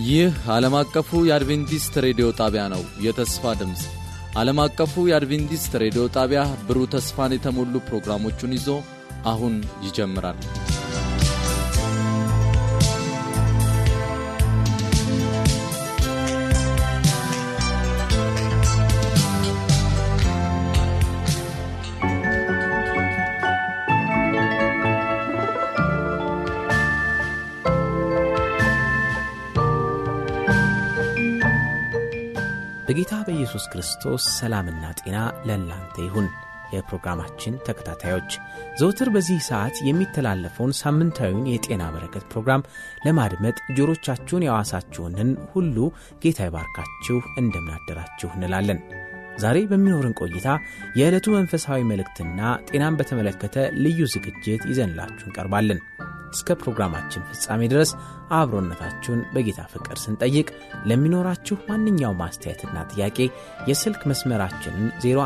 ይህ ዓለም አቀፉ የአድቬንቲስት ሬዲዮ ጣቢያ ነው። የተስፋ ድምፅ ዓለም አቀፉ የአድቬንቲስት ሬዲዮ ጣቢያ ብሩህ ተስፋን የተሞሉ ፕሮግራሞቹን ይዞ አሁን ይጀምራል። በጌታ በኢየሱስ ክርስቶስ ሰላምና ጤና ለእናንተ ይሁን። የፕሮግራማችን ተከታታዮች ዘውትር በዚህ ሰዓት የሚተላለፈውን ሳምንታዊውን የጤና በረከት ፕሮግራም ለማድመጥ ጆሮቻችሁን ያዋሳችሁንን ሁሉ ጌታ ይባርካችሁ፣ እንደምናደራችሁ እንላለን። ዛሬ በሚኖርን ቆይታ የዕለቱ መንፈሳዊ መልእክትና ጤናን በተመለከተ ልዩ ዝግጅት ይዘንላችሁ እንቀርባለን። እስከ ፕሮግራማችን ፍጻሜ ድረስ አብሮነታችሁን በጌታ ፍቅር ስንጠይቅ ለሚኖራችሁ ማንኛውም አስተያየትና ጥያቄ የስልክ መስመራችንን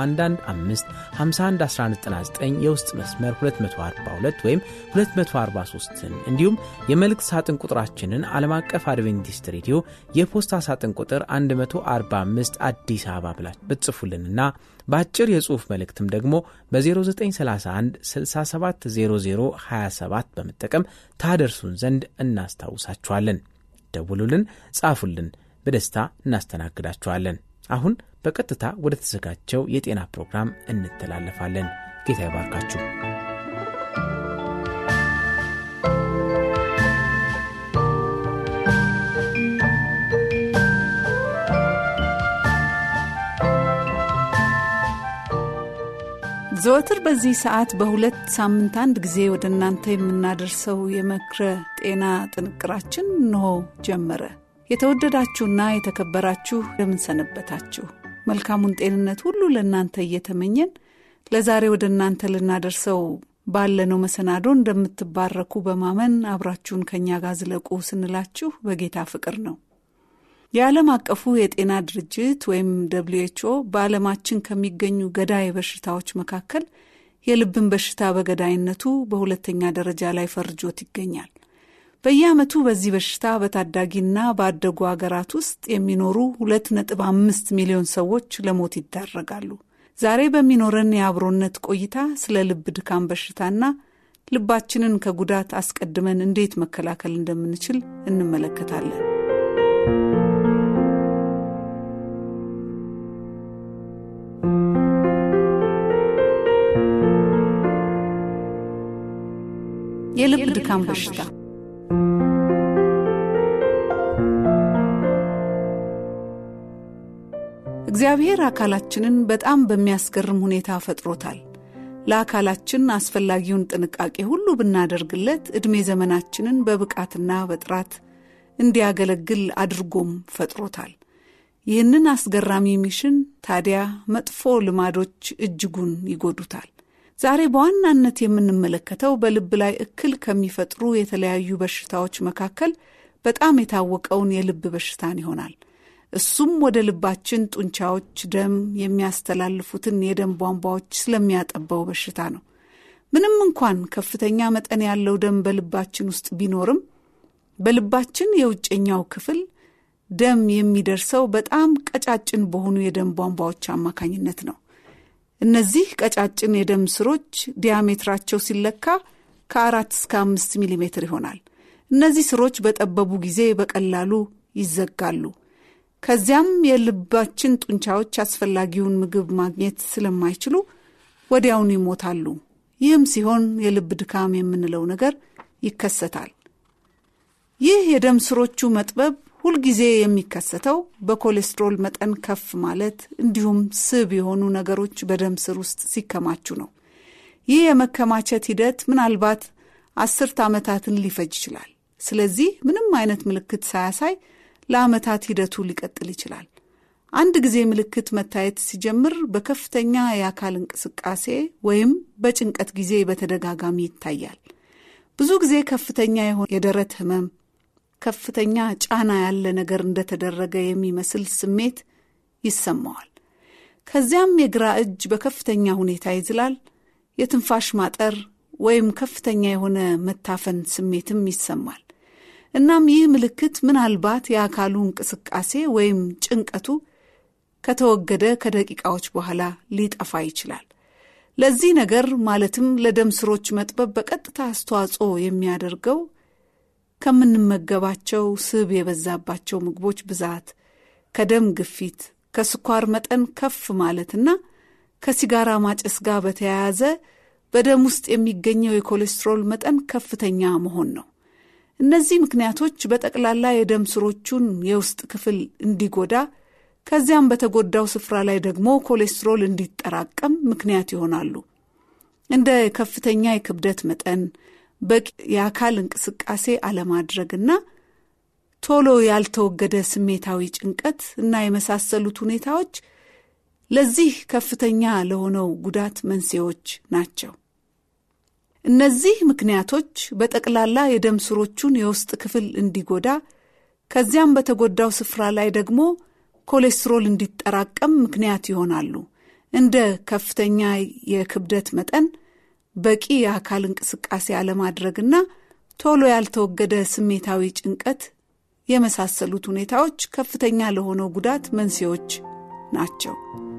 0115511199 የውስጥ መስመር 242 ወይም 243ን እንዲሁም የመልእክት ሳጥን ቁጥራችንን ዓለም አቀፍ አድቬንቲስት ሬዲዮ የፖስታ ሳጥን ቁጥር 145 አዲስ አበባ ብላችሁ ብትጽፉልንና በአጭር የጽሑፍ መልእክትም ደግሞ በ0931 670027 በመጠቀም ታደርሱን ዘንድ እናስታውሳችኋለን። ደውሉልን፣ ጻፉልን፣ በደስታ እናስተናግዳችኋለን። አሁን በቀጥታ ወደ ተዘጋጀው የጤና ፕሮግራም እንተላለፋለን። ጌታ ይባርካችሁ። ዘወትር በዚህ ሰዓት በሁለት ሳምንት አንድ ጊዜ ወደ እናንተ የምናደርሰው የመክረ ጤና ጥንቅራችን እንሆ ጀመረ። የተወደዳችሁና የተከበራችሁ እንደምንሰነበታችሁ መልካሙን ጤንነት ሁሉ ለእናንተ እየተመኘን ለዛሬ ወደ እናንተ ልናደርሰው ባለነው መሰናዶ እንደምትባረኩ በማመን አብራችሁን ከእኛ ጋር ዝለቁ ስንላችሁ በጌታ ፍቅር ነው። የዓለም አቀፉ የጤና ድርጅት ወይም ደብሊው ኤች ኦ በዓለማችን ከሚገኙ ገዳይ በሽታዎች መካከል የልብን በሽታ በገዳይነቱ በሁለተኛ ደረጃ ላይ ፈርጆት ይገኛል። በየዓመቱ በዚህ በሽታ በታዳጊና ባደጉ አገራት ውስጥ የሚኖሩ ሁለት ነጥብ አምስት ሚሊዮን ሰዎች ለሞት ይዳረጋሉ። ዛሬ በሚኖረን የአብሮነት ቆይታ ስለ ልብ ድካም በሽታና ልባችንን ከጉዳት አስቀድመን እንዴት መከላከል እንደምንችል እንመለከታለን። የልብ ድካም በሽታ እግዚአብሔር አካላችንን በጣም በሚያስገርም ሁኔታ ፈጥሮታል። ለአካላችን አስፈላጊውን ጥንቃቄ ሁሉ ብናደርግለት ዕድሜ ዘመናችንን በብቃትና በጥራት እንዲያገለግል አድርጎም ፈጥሮታል። ይህንን አስገራሚ ሚሽን ታዲያ መጥፎ ልማዶች እጅጉን ይጎዱታል። ዛሬ በዋናነት የምንመለከተው በልብ ላይ እክል ከሚፈጥሩ የተለያዩ በሽታዎች መካከል በጣም የታወቀውን የልብ በሽታን ይሆናል። እሱም ወደ ልባችን ጡንቻዎች ደም የሚያስተላልፉትን የደም ቧንቧዎች ስለሚያጠባው በሽታ ነው። ምንም እንኳን ከፍተኛ መጠን ያለው ደም በልባችን ውስጥ ቢኖርም በልባችን የውጨኛው ክፍል ደም የሚደርሰው በጣም ቀጫጭን በሆኑ የደም ቧንቧዎች አማካኝነት ነው። እነዚህ ቀጫጭን የደም ስሮች ዲያሜትራቸው ሲለካ ከአራት እስከ አምስት ሚሊ ሜትር ይሆናል። እነዚህ ስሮች በጠበቡ ጊዜ በቀላሉ ይዘጋሉ። ከዚያም የልባችን ጡንቻዎች አስፈላጊውን ምግብ ማግኘት ስለማይችሉ ወዲያውኑ ይሞታሉ። ይህም ሲሆን የልብ ድካም የምንለው ነገር ይከሰታል። ይህ የደም ስሮቹ መጥበብ ሁልጊዜ የሚከሰተው በኮሌስትሮል መጠን ከፍ ማለት እንዲሁም ስብ የሆኑ ነገሮች በደም ስር ውስጥ ሲከማቹ ነው። ይህ የመከማቸት ሂደት ምናልባት አስርት ዓመታትን ሊፈጅ ይችላል። ስለዚህ ምንም አይነት ምልክት ሳያሳይ ለዓመታት ሂደቱ ሊቀጥል ይችላል። አንድ ጊዜ ምልክት መታየት ሲጀምር በከፍተኛ የአካል እንቅስቃሴ ወይም በጭንቀት ጊዜ በተደጋጋሚ ይታያል። ብዙ ጊዜ ከፍተኛ የሆነ የደረት ህመም ከፍተኛ ጫና ያለ ነገር እንደተደረገ የሚመስል ስሜት ይሰማዋል። ከዚያም የግራ እጅ በከፍተኛ ሁኔታ ይዝላል። የትንፋሽ ማጠር ወይም ከፍተኛ የሆነ መታፈን ስሜትም ይሰማል። እናም ይህ ምልክት ምናልባት የአካሉ እንቅስቃሴ ወይም ጭንቀቱ ከተወገደ ከደቂቃዎች በኋላ ሊጠፋ ይችላል። ለዚህ ነገር ማለትም ለደም ስሮች መጥበብ በቀጥታ አስተዋጽኦ የሚያደርገው ከምንመገባቸው ስብ የበዛባቸው ምግቦች ብዛት፣ ከደም ግፊት፣ ከስኳር መጠን ከፍ ማለትና ከሲጋራ ማጨስ ጋር በተያያዘ በደም ውስጥ የሚገኘው የኮሌስትሮል መጠን ከፍተኛ መሆን ነው። እነዚህ ምክንያቶች በጠቅላላ የደም ስሮቹን የውስጥ ክፍል እንዲጎዳ ከዚያም በተጎዳው ስፍራ ላይ ደግሞ ኮሌስትሮል እንዲጠራቀም ምክንያት ይሆናሉ። እንደ ከፍተኛ የክብደት መጠን፣ በቂ የአካል እንቅስቃሴ አለማድረግና ቶሎ ያልተወገደ ስሜታዊ ጭንቀት እና የመሳሰሉት ሁኔታዎች ለዚህ ከፍተኛ ለሆነው ጉዳት መንስኤዎች ናቸው። እነዚህ ምክንያቶች በጠቅላላ የደም ስሮቹን የውስጥ ክፍል እንዲጎዳ ከዚያም በተጎዳው ስፍራ ላይ ደግሞ ኮሌስትሮል እንዲጠራቀም ምክንያት ይሆናሉ። እንደ ከፍተኛ የክብደት መጠን፣ በቂ የአካል እንቅስቃሴ አለማድረግና ቶሎ ያልተወገደ ስሜታዊ ጭንቀት የመሳሰሉት ሁኔታዎች ከፍተኛ ለሆነው ጉዳት መንስኤዎች ናቸው።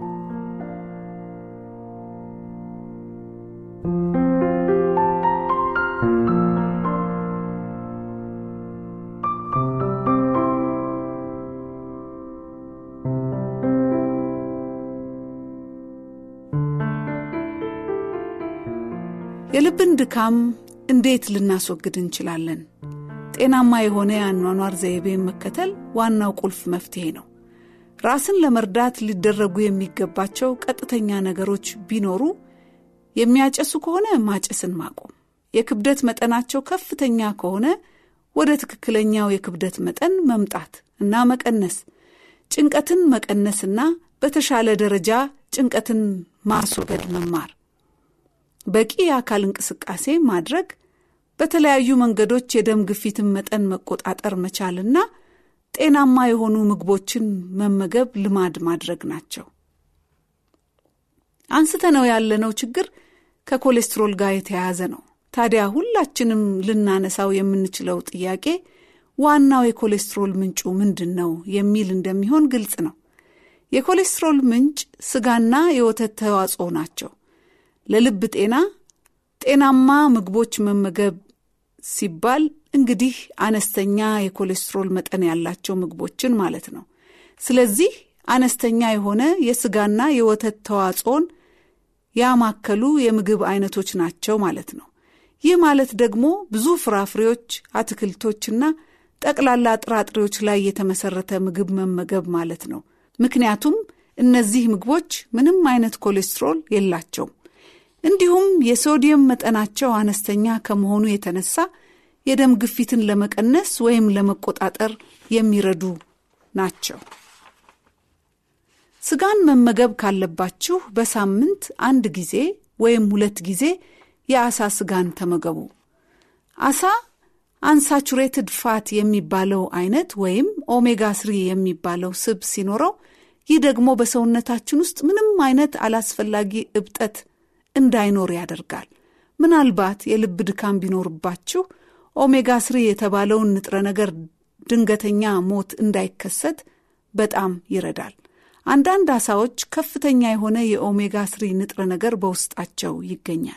የልብን ድካም እንዴት ልናስወግድ እንችላለን? ጤናማ የሆነ የአኗኗር ዘይቤን መከተል ዋናው ቁልፍ መፍትሄ ነው። ራስን ለመርዳት ሊደረጉ የሚገባቸው ቀጥተኛ ነገሮች ቢኖሩ የሚያጨሱ ከሆነ ማጨስን ማቆም፣ የክብደት መጠናቸው ከፍተኛ ከሆነ ወደ ትክክለኛው የክብደት መጠን መምጣት እና መቀነስ፣ ጭንቀትን መቀነስና በተሻለ ደረጃ ጭንቀትን ማስወገድ መማር፣ በቂ የአካል እንቅስቃሴ ማድረግ፣ በተለያዩ መንገዶች የደም ግፊትን መጠን መቆጣጠር መቻልና ጤናማ የሆኑ ምግቦችን መመገብ ልማድ ማድረግ ናቸው። አንስተነው ያለነው ችግር ከኮሌስትሮል ጋር የተያያዘ ነው። ታዲያ ሁላችንም ልናነሳው የምንችለው ጥያቄ ዋናው የኮሌስትሮል ምንጩ ምንድን ነው የሚል እንደሚሆን ግልጽ ነው። የኮሌስትሮል ምንጭ ስጋና የወተት ተዋጽኦ ናቸው። ለልብ ጤና ጤናማ ምግቦች መመገብ ሲባል እንግዲህ አነስተኛ የኮሌስትሮል መጠን ያላቸው ምግቦችን ማለት ነው። ስለዚህ አነስተኛ የሆነ የስጋና የወተት ተዋጽኦን ያማከሉ የምግብ አይነቶች ናቸው ማለት ነው። ይህ ማለት ደግሞ ብዙ ፍራፍሬዎች፣ አትክልቶችና ጠቅላላ ጥራጥሬዎች ላይ የተመሰረተ ምግብ መመገብ ማለት ነው። ምክንያቱም እነዚህ ምግቦች ምንም አይነት ኮሌስትሮል የላቸውም። እንዲሁም የሶዲየም መጠናቸው አነስተኛ ከመሆኑ የተነሳ የደም ግፊትን ለመቀነስ ወይም ለመቆጣጠር የሚረዱ ናቸው። ስጋን መመገብ ካለባችሁ በሳምንት አንድ ጊዜ ወይም ሁለት ጊዜ የአሳ ስጋን ተመገቡ። አሳ አንሳቹሬትድ ፋት የሚባለው አይነት ወይም ኦሜጋ ስሪ የሚባለው ስብ ሲኖረው ይህ ደግሞ በሰውነታችን ውስጥ ምንም አይነት አላስፈላጊ እብጠት እንዳይኖር ያደርጋል። ምናልባት የልብ ድካም ቢኖርባችሁ ኦሜጋ ስሪ የተባለውን ንጥረ ነገር ድንገተኛ ሞት እንዳይከሰት በጣም ይረዳል። አንዳንድ አሳዎች ከፍተኛ የሆነ የኦሜጋ ስሪ ንጥረ ነገር በውስጣቸው ይገኛል።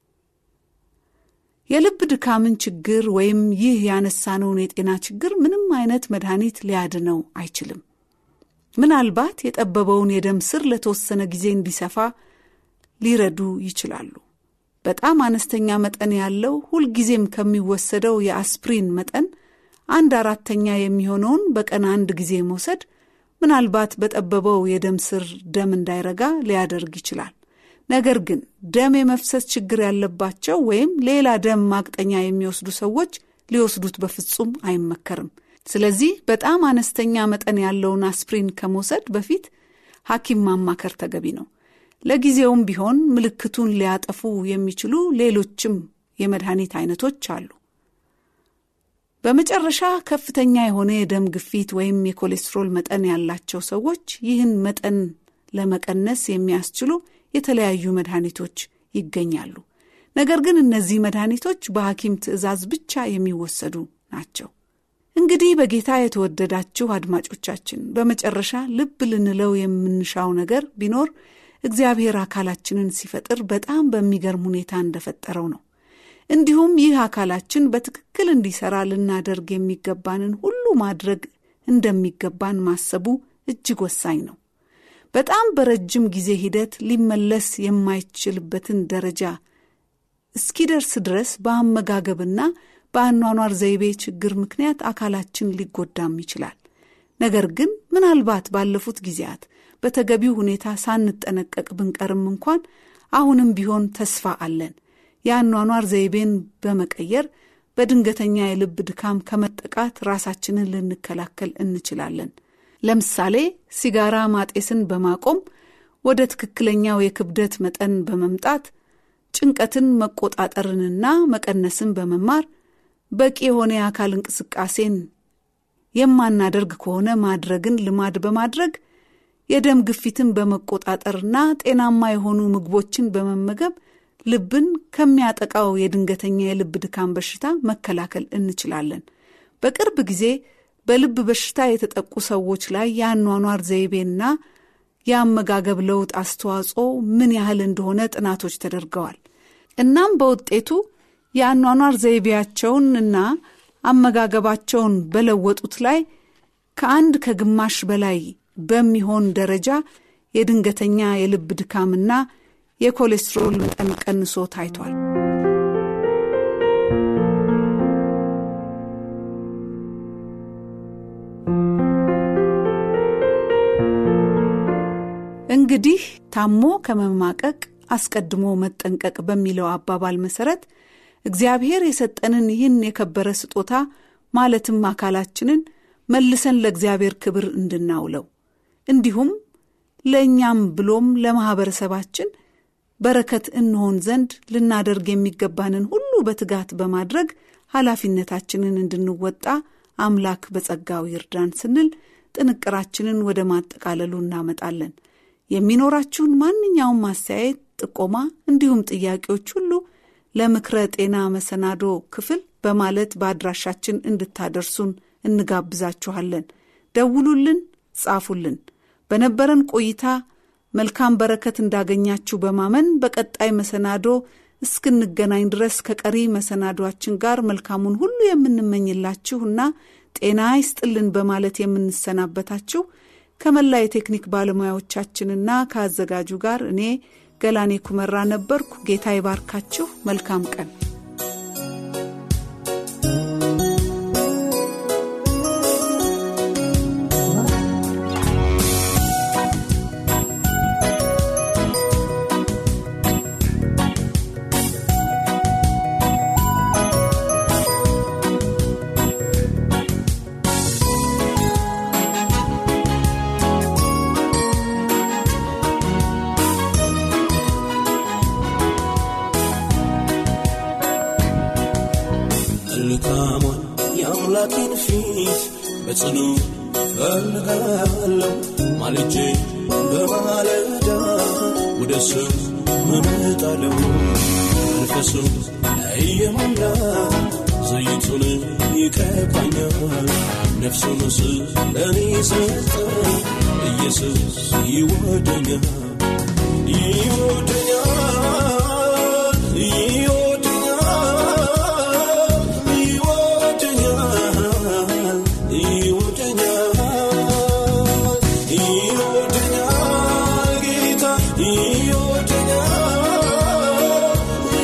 የልብ ድካምን ችግር ወይም ይህ ያነሳነውን የጤና ችግር ምንም አይነት መድኃኒት ሊያድነው አይችልም። ምናልባት የጠበበውን የደም ስር ለተወሰነ ጊዜ እንዲሰፋ ሊረዱ ይችላሉ። በጣም አነስተኛ መጠን ያለው ሁልጊዜም ከሚወሰደው የአስፕሪን መጠን አንድ አራተኛ የሚሆነውን በቀን አንድ ጊዜ መውሰድ ምናልባት በጠበበው የደም ስር ደም እንዳይረጋ ሊያደርግ ይችላል። ነገር ግን ደም የመፍሰስ ችግር ያለባቸው ወይም ሌላ ደም ማቅጠኛ የሚወስዱ ሰዎች ሊወስዱት በፍጹም አይመከርም። ስለዚህ በጣም አነስተኛ መጠን ያለውን አስፕሪን ከመውሰድ በፊት ሐኪም ማማከር ተገቢ ነው። ለጊዜውም ቢሆን ምልክቱን ሊያጠፉ የሚችሉ ሌሎችም የመድኃኒት አይነቶች አሉ። በመጨረሻ ከፍተኛ የሆነ የደም ግፊት ወይም የኮሌስትሮል መጠን ያላቸው ሰዎች ይህን መጠን ለመቀነስ የሚያስችሉ የተለያዩ መድኃኒቶች ይገኛሉ። ነገር ግን እነዚህ መድኃኒቶች በሐኪም ትዕዛዝ ብቻ የሚወሰዱ ናቸው። እንግዲህ በጌታ የተወደዳችሁ አድማጮቻችን በመጨረሻ ልብ ልንለው የምንሻው ነገር ቢኖር እግዚአብሔር አካላችንን ሲፈጥር በጣም በሚገርም ሁኔታ እንደፈጠረው ነው። እንዲሁም ይህ አካላችን በትክክል እንዲሰራ ልናደርግ የሚገባንን ሁሉ ማድረግ እንደሚገባን ማሰቡ እጅግ ወሳኝ ነው። በጣም በረጅም ጊዜ ሂደት ሊመለስ የማይችልበትን ደረጃ እስኪደርስ ድረስ በአመጋገብና በአኗኗር ዘይቤ ችግር ምክንያት አካላችን ሊጎዳም ይችላል። ነገር ግን ምናልባት ባለፉት ጊዜያት በተገቢው ሁኔታ ሳንጠነቀቅ ብንቀርም እንኳን አሁንም ቢሆን ተስፋ አለን። የአኗኗር ዘይቤን በመቀየር በድንገተኛ የልብ ድካም ከመጠቃት ራሳችንን ልንከላከል እንችላለን። ለምሳሌ ሲጋራ ማጤስን በማቆም ወደ ትክክለኛው የክብደት መጠን በመምጣት ጭንቀትን መቆጣጠርንና መቀነስን በመማር በቂ የሆነ የአካል እንቅስቃሴን የማናደርግ ከሆነ ማድረግን ልማድ በማድረግ የደም ግፊትን በመቆጣጠርና ጤናማ የሆኑ ምግቦችን በመመገብ ልብን ከሚያጠቃው የድንገተኛ የልብ ድካም በሽታ መከላከል እንችላለን። በቅርብ ጊዜ በልብ በሽታ የተጠቁ ሰዎች ላይ የአኗኗር ዘይቤና የአመጋገብ ለውጥ አስተዋጽኦ ምን ያህል እንደሆነ ጥናቶች ተደርገዋል። እናም በውጤቱ የአኗኗር ዘይቤያቸውን እና አመጋገባቸውን በለወጡት ላይ ከአንድ ከግማሽ በላይ በሚሆን ደረጃ የድንገተኛ የልብ ድካምና የኮሌስትሮል መጠን ቀንሶ ታይቷል። እንግዲህ ታሞ ከመማቀቅ አስቀድሞ መጠንቀቅ በሚለው አባባል መሰረት እግዚአብሔር የሰጠንን ይህን የከበረ ስጦታ ማለትም አካላችንን መልሰን ለእግዚአብሔር ክብር እንድናውለው እንዲሁም ለእኛም ብሎም ለማኅበረሰባችን በረከት እንሆን ዘንድ ልናደርግ የሚገባንን ሁሉ በትጋት በማድረግ ኃላፊነታችንን እንድንወጣ አምላክ በጸጋው ይርዳን ስንል ጥንቅራችንን ወደ ማጠቃለሉ እናመጣለን። የሚኖራችሁን ማንኛውም ማስተያየት፣ ጥቆማ እንዲሁም ጥያቄዎች ሁሉ ለምክረ ጤና መሰናዶ ክፍል በማለት በአድራሻችን እንድታደርሱን እንጋብዛችኋለን። ደውሉልን፣ ጻፉልን። በነበረን ቆይታ መልካም በረከት እንዳገኛችሁ በማመን በቀጣይ መሰናዶ እስክንገናኝ ድረስ ከቀሪ መሰናዷችን ጋር መልካሙን ሁሉ የምንመኝላችሁና ጤና ይስጥልን በማለት የምንሰናበታችሁ ከመላ የቴክኒክ ባለሙያዎቻችንና ከአዘጋጁ ጋር እኔ ገላኔ ኩመራ ነበርኩ። ጌታ ይባርካችሁ። መልካም ቀን። መልካሟን የአምላኬን ፊት በጽኑ ፈልጋለሁ ማልጄ በማለዳ ወደ እሱ እመጣለሁ መንፈሱ እየሞላ ዘይቱን ይቀባኛል ነፍሱን ስለኔ ሰጠ ኢየሱስ ይወደኛል ይወደኛል ይወደኛል ይወደኛል ይወደኛል ይወደኛል ጌታ ይወደኛል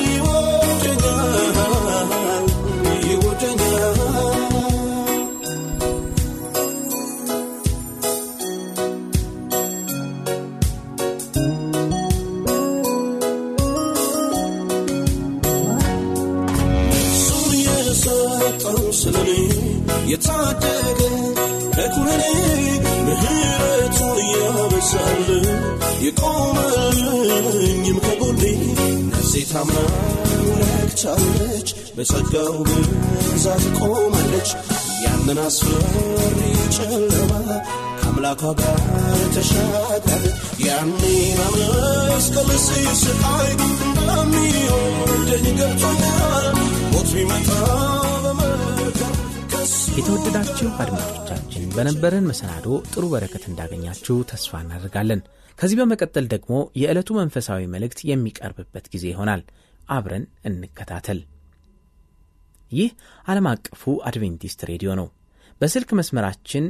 ይወደኛል ይወደኛል እሱን የሰጠው ስለኔ የታደገ ከኩነኔ ምሕረቱን ያበዛል የቆመልኝም ከጎኔ ነፍሴ ታምና ረክቻለች በጸጋው ብዛት ቆማለች ያንን አስፈሪ ጨለማ ከአምላኳ ጋር ተሻገረ ያኔ በመስቀል ሲሰቃይ እንደሚወደኝ ገብቶኛል ሞት ቢመጣ በመርከብ ከሱ የተወደዳችሁ አድማጮቻችን በነበረን መሰናዶ ጥሩ በረከት እንዳገኛችሁ ተስፋ እናደርጋለን። ከዚህ በመቀጠል ደግሞ የዕለቱ መንፈሳዊ መልእክት የሚቀርብበት ጊዜ ይሆናል። አብረን እንከታተል። ይህ ዓለም አቀፉ አድቬንቲስት ሬዲዮ ነው። በስልክ መስመራችን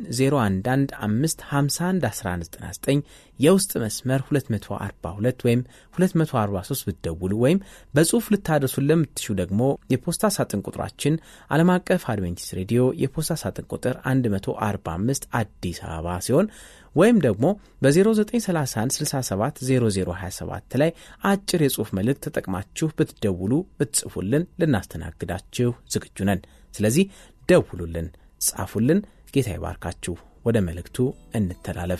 0115511199 የውስጥ መስመር 242 ወይም 243 ብትደውሉ ወይም በጽሑፍ ልታደርሱን ለምትሹ ደግሞ የፖስታ ሳጥን ቁጥራችን ዓለም አቀፍ አድቬንቲስት ሬዲዮ የፖስታ ሳጥን ቁጥር 145 አዲስ አበባ ሲሆን ወይም ደግሞ በ0931 67 0027 ላይ አጭር የጽሑፍ መልእክት ተጠቅማችሁ ብትደውሉ ብትጽፉልን ልናስተናግዳችሁ ዝግጁ ነን። ስለዚህ ደውሉልን፣ ጻፉልን። ጌታ ይባርካችሁ። ወደ መልእክቱ እንተላለፍ።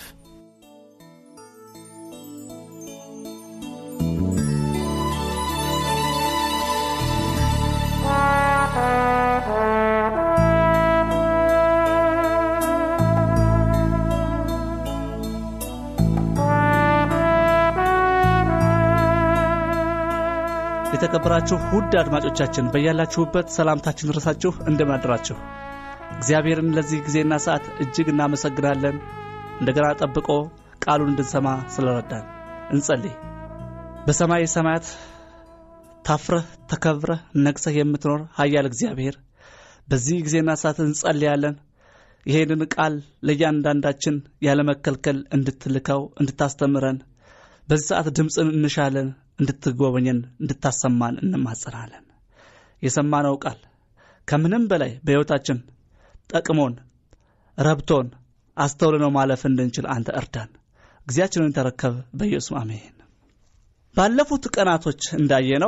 የተከበራችሁ ውድ አድማጮቻችን በያላችሁበት ሰላምታችን ድረሳችሁ እንደምን አደራችሁ። እግዚአብሔርን ለዚህ ጊዜና ሰዓት እጅግ እናመሰግናለን። እንደገና ጠብቆ ቃሉን እንድንሰማ ስለረዳን እንጸልይ። በሰማይ ሰማያት ታፍረህ ተከብረህ ነግሰህ የምትኖር ኃያል እግዚአብሔር በዚህ ጊዜና ሰዓት እንጸልያለን። ይሄንን ቃል ለእያንዳንዳችን ያለመከልከል እንድትልከው እንድታስተምረን በዚህ ሰዓት ድምፅን እንሻለን እንድትጎበኘን እንድታሰማን እንማጸናለን። የሰማነው ቃል ከምንም በላይ በሕይወታችን ጠቅሞን ረብቶን አስተውለነው ማለፍ እንድንችል አንተ እርዳን። ጊዜያችንን ተረከብ። በኢየሱስ አሜን። ባለፉት ቀናቶች እንዳየነው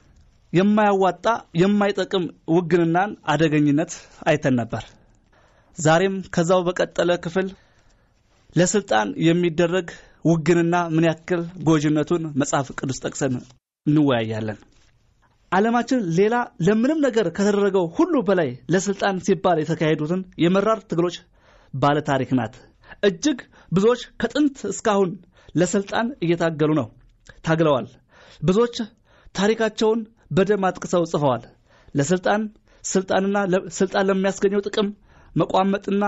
የማያዋጣ የማይጠቅም ውግንናን አደገኝነት አይተን ነበር። ዛሬም ከዛው በቀጠለ ክፍል ለስልጣን የሚደረግ ውግንና ምን ያክል ጎጅነቱን መጽሐፍ ቅዱስ ጠቅሰን እንወያያለን። ዓለማችን ሌላ ለምንም ነገር ከተደረገው ሁሉ በላይ ለስልጣን ሲባል የተካሄዱትን የመራር ትግሎች ባለ ታሪክ ናት። እጅግ ብዙዎች ከጥንት እስካሁን ለስልጣን እየታገሉ ነው፣ ታግለዋል። ብዙዎች ታሪካቸውን በደም አጥቅሰው ጽፈዋል። ለስልጣን ስልጣንና ስልጣን ለሚያስገኘው ጥቅም መቋመጥና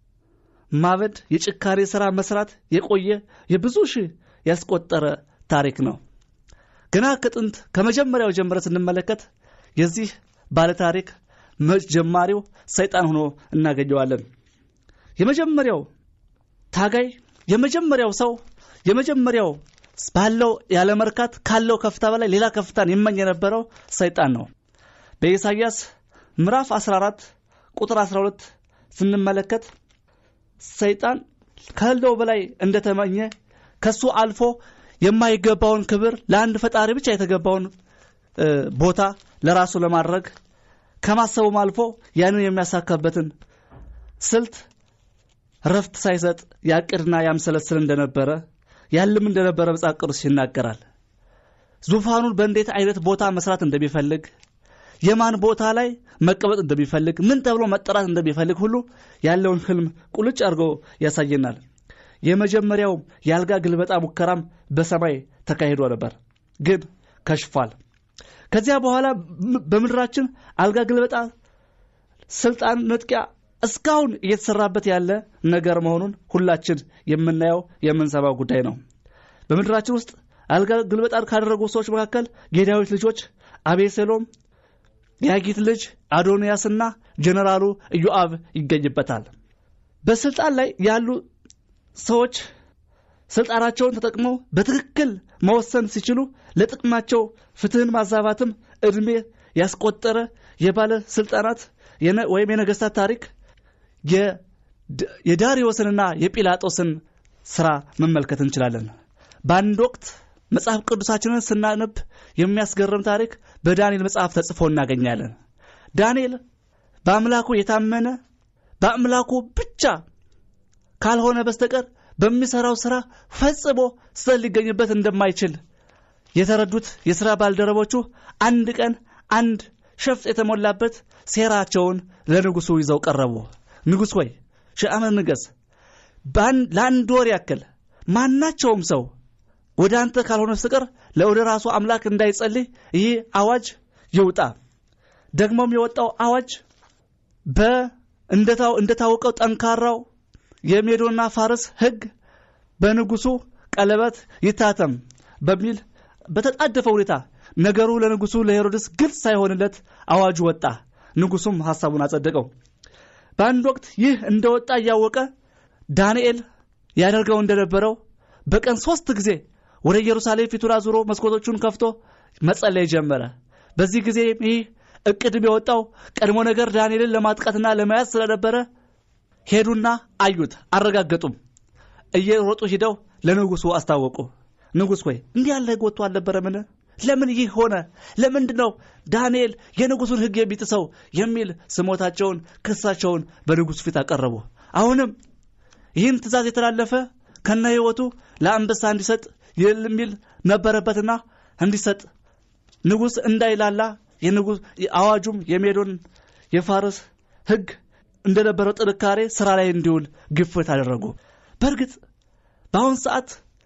ማበድ የጭካሬ ሥራ መስራት የቆየ የብዙ ሺህ ያስቆጠረ ታሪክ ነው። ገና ከጥንት ከመጀመሪያው ጀምረ ስንመለከት የዚህ ባለ ታሪክ ጀማሪው ሰይጣን ሆኖ እናገኘዋለን። የመጀመሪያው ታጋይ፣ የመጀመሪያው ሰው፣ የመጀመሪያው ባለው ያለመርካት ካለው ከፍታ በላይ ሌላ ከፍታን ይመኝ የነበረው ሰይጣን ነው። በኢሳይያስ ምዕራፍ 14 ቁጥር 12 ስንመለከት ሰይጣን ካለው በላይ እንደተመኘ ከሱ አልፎ የማይገባውን ክብር ለአንድ ፈጣሪ ብቻ የተገባውን ቦታ ለራሱ ለማድረግ ከማሰቡም አልፎ ያንን የሚያሳካበትን ስልት ረፍት ሳይሰጥ ያቅድና ያምሰለስል እንደነበረ ያልም እንደነበረ መጽሐፍ ቅዱስ ይናገራል። ዙፋኑን በእንዴት አይነት ቦታ መስራት እንደሚፈልግ የማን ቦታ ላይ መቀመጥ እንደሚፈልግ ምን ተብሎ መጠራት እንደሚፈልግ ሁሉ ያለውን ህልም ቁልጭ አድርጎ ያሳየናል። የመጀመሪያው የአልጋ ግልበጣ ሙከራም በሰማይ ተካሂዶ ነበር፣ ግን ከሽፏል። ከዚያ በኋላ በምድራችን አልጋ ግልበጣ፣ ስልጣን ነጥቂያ እስካሁን እየተሰራበት ያለ ነገር መሆኑን ሁላችን የምናየው የምንሰማው ጉዳይ ነው። በምድራችን ውስጥ አልጋ ግልበጣን ካደረጉ ሰዎች መካከል የዳዊት ልጆች አቤሴሎም የአጊት ልጅ አዶንያስና ጀነራሉ ኢዮአብ ይገኝበታል። በስልጣን ላይ ያሉ ሰዎች ስልጣናቸውን ተጠቅመው በትክክል መወሰን ሲችሉ ለጥቅማቸው ፍትህን ማዛባትም ዕድሜ ያስቆጠረ የባለ ስልጣናት ወይም የነገስታት ታሪክ የዳሪዮስንና የጲላጦስን ስራ መመልከት እንችላለን። በአንድ ወቅት መጽሐፍ ቅዱሳችንን ስናነብ የሚያስገርም ታሪክ በዳንኤል መጽሐፍ ተጽፎ እናገኛለን። ዳንኤል በአምላኩ የታመነ በአምላኩ ብቻ ካልሆነ በስተቀር በሚሰራው ስራ ፈጽሞ ስህተት ሊገኝበት እንደማይችል የተረዱት የሥራ ባልደረቦቹ አንድ ቀን አንድ ሸፍጥ የተሞላበት ሴራቸውን ለንጉሡ ይዘው ቀረቡ። ንጉሥ ሆይ ሺህ ዓመት ንገስ፣ ለአንድ ወር ያክል ማናቸውም ሰው ወደ አንተ ካልሆነ በስተቀር ለወደ ራሱ አምላክ እንዳይጸልይ ይህ አዋጅ ይውጣ። ደግሞም የወጣው አዋጅ እንደታወቀው ጠንካራው የሜዶና ፋርስ ሕግ በንጉሱ ቀለበት ይታተም በሚል በተጣደፈ ሁኔታ ነገሩ ለንጉሱ ለሄሮድስ ግልጽ ሳይሆንለት አዋጁ ወጣ። ንጉሱም ሐሳቡን አጸደቀው። በአንድ ወቅት ይህ እንደወጣ እያወቀ ዳንኤል ያደርገው እንደነበረው በቀን ሶስት ጊዜ ወደ ኢየሩሳሌም ፊቱን አዙሮ መስኮቶቹን ከፍቶ መጸለይ ጀመረ። በዚህ ጊዜ ይህ እቅድም የወጣው ቀድሞ ነገር ዳንኤልን ለማጥቃትና ለመያዝ ስለነበረ ሄዱና አዩት፣ አረጋገጡም። እየሮጡ ሂደው ለንጉሱ አስታወቁ። ንጉሥ ሆይ እንዲህ ያለ ሕግ ወጥቶ አልነበረምን? ለምን ይህ ሆነ? ለምንድን ነው ዳንኤል የንጉሱን ሕግ የሚጥሰው? የሚል ስሞታቸውን፣ ክሳቸውን በንጉሱ ፊት አቀረቡ። አሁንም ይህን ትእዛዝ የተላለፈ ከነ ሕይወቱ ለአንበሳ እንዲሰጥ የሚል ነበረበትና እንዲሰጥ ንጉሥ እንዳይላላ የንጉሥ አዋጁም የሜዶን የፋርስ ሕግ እንደነበረው ጥንካሬ ስራ ላይ እንዲውል ግፍት አደረጉ። በእርግጥ በአሁን ሰዓት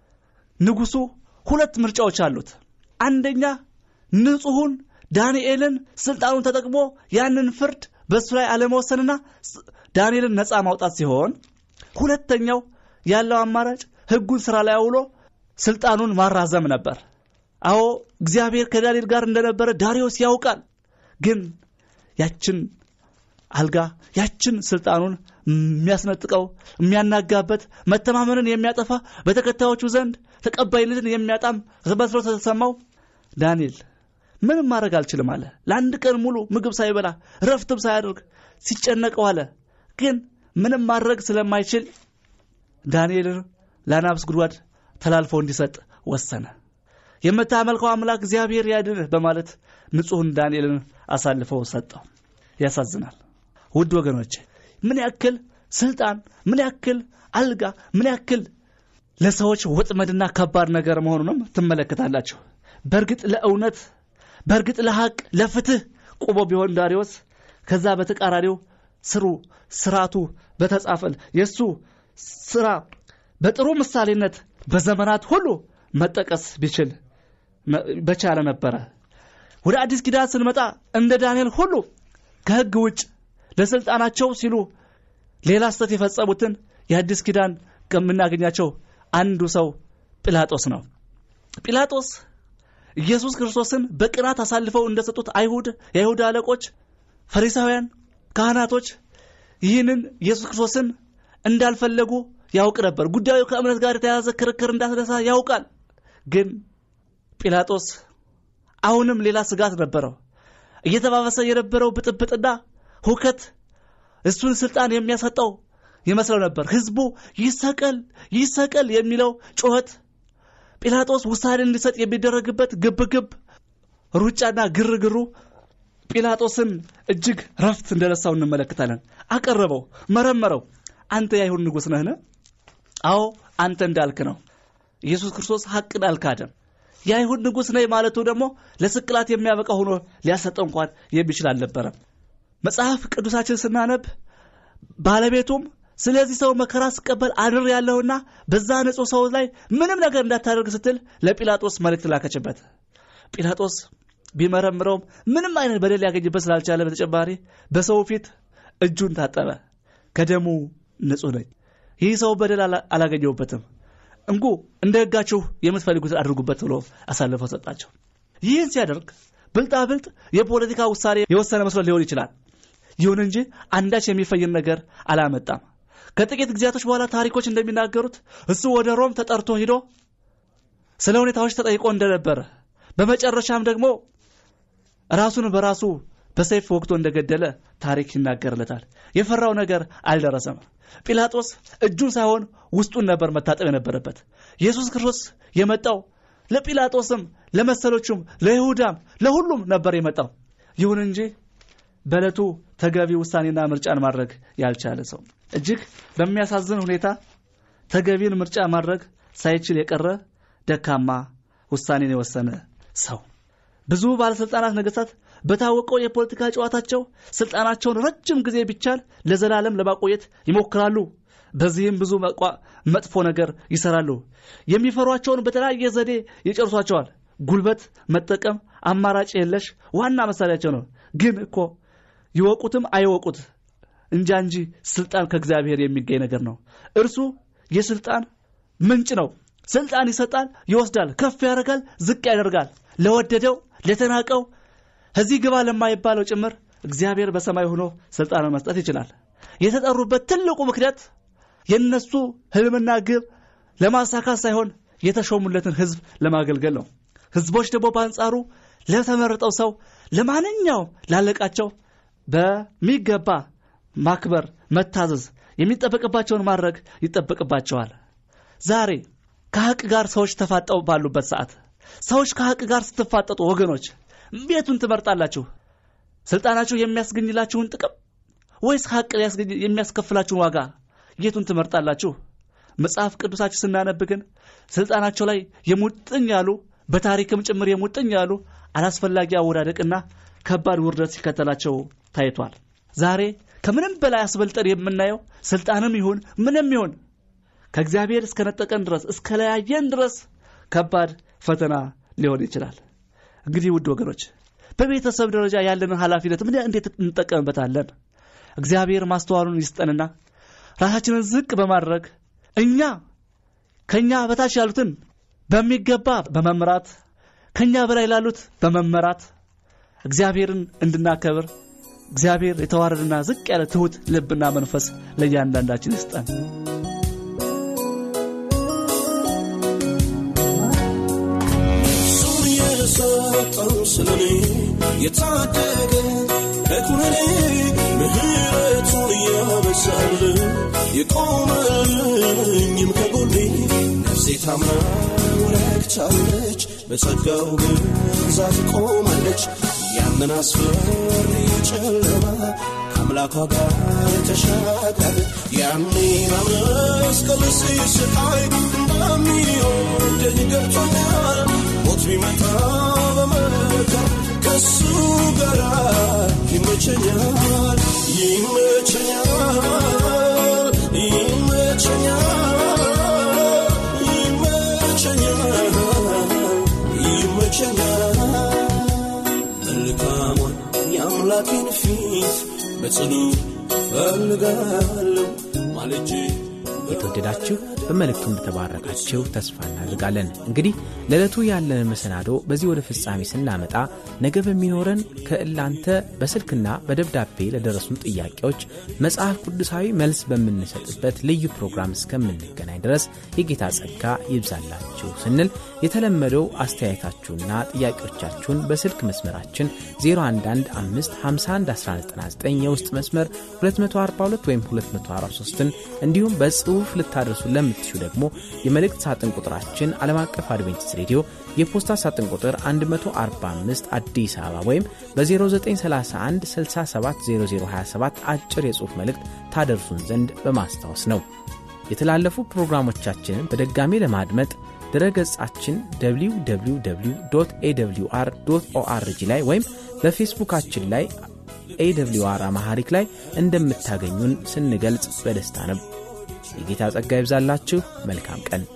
ንጉሱ ሁለት ምርጫዎች አሉት። አንደኛ ንጹሑን ዳንኤልን ስልጣኑን ተጠቅሞ ያንን ፍርድ በእሱ ላይ አለመወሰንና ዳንኤልን ነፃ ማውጣት ሲሆን፣ ሁለተኛው ያለው አማራጭ ሕጉን ስራ ላይ አውሎ ስልጣኑን ማራዘም ነበር። አዎ እግዚአብሔር ከዳንኤል ጋር እንደነበረ ዳሪዮስ ያውቃል። ግን ያችን አልጋ ያችን ስልጣኑን የሚያስነጥቀው የሚያናጋበት መተማመንን የሚያጠፋ በተከታዮቹ ዘንድ ተቀባይነትን የሚያጣም መስሎ ተሰማው። ዳንኤል ምንም ማድረግ አልችልም አለ። ለአንድ ቀን ሙሉ ምግብ ሳይበላ ረፍትም ሳያደርግ ሲጨነቀው አለ። ግን ምንም ማድረግ ስለማይችል ዳንኤልን ለአናብስ ጉድጓድ ተላልፎ እንዲሰጥ ወሰነ። የምታመልከው አምላክ እግዚአብሔር ያድንህ በማለት ንጹሕን ዳንኤልን አሳልፈው ሰጠው። ያሳዝናል። ውድ ወገኖች ምን ያክል ስልጣን፣ ምን ያክል አልጋ፣ ምን ያክል ለሰዎች ወጥመድና ከባድ ነገር መሆኑንም ትመለከታላችሁ። በእርግጥ ለእውነት በእርግጥ ለሐቅ ለፍትህ ቆሞ ቢሆን ዳሪዎስ ከዛ በተቃራኒው ስሩ ስርዓቱ በተጻፈል የእሱ ስራ በጥሩ ምሳሌነት በዘመናት ሁሉ መጠቀስ ቢችል በቻለ ነበረ። ወደ አዲስ ኪዳን ስንመጣ እንደ ዳንኤል ሁሉ ከሕግ ውጭ ለሥልጣናቸው ሲሉ ሌላ ስተት የፈጸሙትን የአዲስ ኪዳን ከምናገኛቸው አንዱ ሰው ጲላጦስ ነው። ጲላጦስ ኢየሱስ ክርስቶስን በቅናት አሳልፈው እንደሰጡት አይሁድ የአይሁድ አለቆች፣ ፈሪሳውያን፣ ካህናቶች ይህንን ኢየሱስ ክርስቶስን እንዳልፈለጉ ያውቅ ነበር። ጉዳዩ ከእምነት ጋር የተያያዘ ክርክር እንዳስነሳ ያውቃል። ግን ጲላጦስ አሁንም ሌላ ስጋት ነበረው። እየተባበሰ የነበረው ብጥብጥና ሁከት እሱን ስልጣን የሚያሰጠው ይመስለው ነበር። ህዝቡ ይሰቀል ይሰቀል የሚለው ጩኸት ጲላጦስ ውሳኔ እንዲሰጥ የሚደረግበት ግብግብ፣ ሩጫና ግርግሩ ጲላጦስን እጅግ ረፍት እንደነሳው እንመለከታለን። አቀረበው፣ መረመረው። አንተ የአይሁድ ንጉሥ ነህን? አዎ አንተ እንዳልክ ነው። ኢየሱስ ክርስቶስ ሐቅን አልካደም። የአይሁድ ንጉሥ ነኝ ማለቱ ደግሞ ለስቅላት የሚያበቃ ሆኖ ሊያሰጠው እንኳን የሚችል አልነበረም። መጽሐፍ ቅዱሳችን ስናነብ ባለቤቱም ስለዚህ ሰው መከራ ስቀበል አድር ያለሁና በዛ ንጹሕ ሰው ላይ ምንም ነገር እንዳታደርግ ስትል ለጲላጦስ መልእክት ላከችበት። ጲላጦስ ቢመረምረውም ምንም አይነት በደል ሊያገኝበት ስላልቻለ በተጨማሪ በሰው ፊት እጁን ታጠበ። ከደሙ ንጹሕ ነኝ፣ ይህ ሰው በደል አላገኘሁበትም፣ እንኩ እንደ ሕጋችሁ የምትፈልጉትን አድርጉበት ብሎ አሳልፈው ሰጣቸው። ይህን ሲያደርግ ብልጣብልጥ የፖለቲካ ውሳኔ የወሰነ መስሎ ሊሆን ይችላል። ይሁን እንጂ አንዳች የሚፈይን ነገር አላመጣም። ከጥቂት ጊዜያቶች በኋላ ታሪኮች እንደሚናገሩት እሱ ወደ ሮም ተጠርቶ ሂዶ ስለ ሁኔታዎች ተጠይቆ እንደነበረ በመጨረሻም ደግሞ ራሱን በራሱ በሰይፍ ወግቶ እንደገደለ ታሪክ ይናገርለታል። የፈራው ነገር አልደረሰም። ጲላጦስ እጁን ሳይሆን ውስጡን ነበር መታጠብ የነበረበት። ኢየሱስ ክርስቶስ የመጣው ለጲላጦስም፣ ለመሰሎቹም፣ ለይሁዳም፣ ለሁሉም ነበር የመጣው። ይሁን እንጂ በዕለቱ ተገቢ ውሳኔና ምርጫን ማድረግ ያልቻለ ሰው እጅግ በሚያሳዝን ሁኔታ ተገቢን ምርጫ ማድረግ ሳይችል የቀረ ደካማ ውሳኔን የወሰነ ሰው። ብዙ ባለሥልጣናት ነገሥታት በታወቀው የፖለቲካ ጨዋታቸው ስልጣናቸውን ረጅም ጊዜ ቢቻል ለዘላለም ለማቆየት ይሞክራሉ። በዚህም ብዙ መጥፎ ነገር ይሰራሉ። የሚፈሯቸውን በተለያየ ዘዴ ይጨርሷቸዋል። ጉልበት መጠቀም አማራጭ የለሽ ዋና መሳሪያቸው ነው። ግን እኮ ይወቁትም አይወቁት እንጃ እንጂ ስልጣን ከእግዚአብሔር የሚገኝ ነገር ነው። እርሱ የስልጣን ምንጭ ነው። ስልጣን ይሰጣል፣ ይወስዳል፣ ከፍ ያደርጋል፣ ዝቅ ያደርጋል። ለወደደው ለተናቀው እዚህ ግባ ለማይባለው ጭምር እግዚአብሔር በሰማይ ሆኖ ስልጣንን መስጠት ይችላል። የተጠሩበት ትልቁ ምክንያት የነሱ ህልምና ግብ ለማሳካት ሳይሆን የተሾሙለትን ህዝብ ለማገልገል ነው። ህዝቦች ደግሞ በአንጻሩ ለተመረጠው ሰው ለማንኛው ላለቃቸው በሚገባ ማክበር፣ መታዘዝ፣ የሚጠበቅባቸውን ማድረግ ይጠበቅባቸዋል። ዛሬ ከሐቅ ጋር ሰዎች ተፋጠው ባሉበት ሰዓት ሰዎች ከሐቅ ጋር ስትፋጠጡ ወገኖች ቤቱን ትመርጣላችሁ? ስልጣናችሁ የሚያስገኝላችሁን ጥቅም ወይስ ሐቅ የሚያስከፍላችሁን ዋጋ የቱን ትመርጣላችሁ? መጽሐፍ ቅዱሳችሁ ስናነብ ግን ስልጣናቸው ላይ የሙጥኝ ያሉ በታሪክም ጭምር የሙጥኝ ያሉ አላስፈላጊ አወዳደቅና ከባድ ውርደት ሲከተላቸው ታይቷል። ዛሬ ከምንም በላይ አስበልጠን የምናየው ስልጣንም ይሁን ምንም ይሁን ከእግዚአብሔር እስከነጠቀን ድረስ እስከለያየን ድረስ ከባድ ፈተና ሊሆን ይችላል። እንግዲህ ውድ ወገኖች በቤተሰብ ደረጃ ያለንን ኃላፊነት ምን እንዴት እንጠቀምበታለን? እግዚአብሔር ማስተዋሉን ይስጠንና ራሳችንን ዝቅ በማድረግ እኛ ከኛ በታች ያሉትን በሚገባ በመምራት ከኛ በላይ ላሉት በመመራት እግዚአብሔርን እንድናከብር እግዚአብሔር የተዋረድና ዝቅ ያለ ትሑት ልብና መንፈስ ለእያንዳንዳችን ይስጠን። እሱን የሰጠው ስለኔ የታደገ ከኩነኔ ምሕረቱን ያበዛል የቆመልኝም ከጎኔ ነፍሴ ታምና ረክቻለች በጸጋው ብዛት ቆማለች ያንን አስፈሪ ጨለማ ከአምላኳ ጋር ተሻጋር ያኔ በመስቀል ሲስቃይ በሚወደኝ ገብቶኛል ሞት ቢመጣ በመከር ከሱ ጋር ይመቸኛል ይመቸኛል ይመቸኛል ይመቸኛል ይመቸኛል መልካሟን የአምላኬን ፊት በጽኑ ፈልጋለሁ ማለጄ የተወደዳችሁ በመልእክቱ እንደተባረካችሁ ተስፋ እናድርጋለን። እንግዲህ ለዕለቱ ያለንን መሰናዶ በዚህ ወደ ፍጻሜ ስናመጣ ነገ በሚኖረን ከእላንተ በስልክና በደብዳቤ ለደረሱን ጥያቄዎች መጽሐፍ ቅዱሳዊ መልስ በምንሰጥበት ልዩ ፕሮግራም እስከምንገናኝ ድረስ የጌታ ጸጋ ይብዛላችሁ ስንል የተለመደው አስተያየታችሁና ጥያቄዎቻችሁን በስልክ መስመራችን 0115511199 የውስጥ መስመር 242 ወይም 243ን እንዲሁም በጽሑፍ ልታደርሱ ለምትሹ ደግሞ የመልእክት ሳጥን ቁጥራችን ዓለም አቀፍ አድቬንቲስት ሬዲዮ የፖስታ ሳጥን ቁጥር 145 አዲስ አበባ ወይም በ0931 670027 አጭር የጽሑፍ መልእክት ታደርሱን ዘንድ በማስታወስ ነው። የተላለፉ ፕሮግራሞቻችንን በድጋሚ ለማድመጥ ድረ ገጻችን www ኤwr ኦአርጂ ላይ ወይም በፌስቡካችን ላይ ኤwr አማሐሪክ ላይ እንደምታገኙን ስንገልጽ በደስታ ነው። የጌታ ጸጋ ይብዛላችሁ። መልካም ቀን